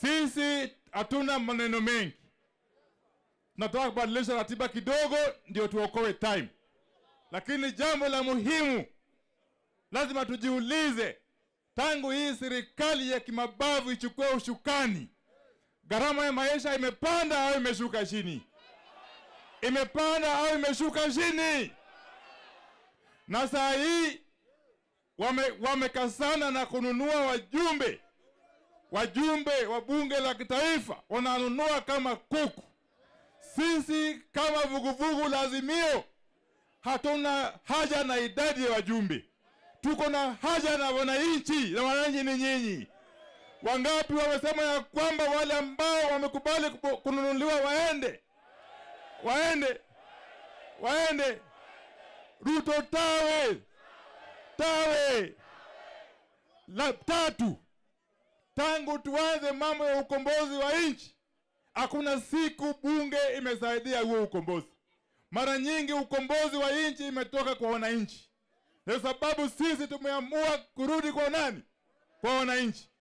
Sisi hatuna maneno mengi, tunataka kubadilisha ratiba kidogo ndio tuokoe time, lakini jambo la muhimu lazima tujiulize, tangu hii serikali ya kimabavu ichukue ushukani, gharama ya maisha imepanda au imeshuka chini? Imepanda au imeshuka chini? Na saa hii wame, wamekasana na kununua wajumbe wajumbe wa bunge la kitaifa wananunua kama kuku. Sisi kama vuguvugu la Azimio hatuna haja na idadi ya wajumbe, tuko na haja na wananchi, na wananchi ni nyinyi. Wangapi wamesema ya kwamba wale ambao wamekubali kupo- kununuliwa waende, waende, waende. Ruto tawe, tawe. La tatu, tangu tuanze mambo ya ukombozi wa nchi, hakuna siku bunge imesaidia huo ukombozi. Mara nyingi ukombozi wa nchi imetoka kwa wananchi, kwa sababu sisi tumeamua kurudi kwa nani? Kwa wananchi.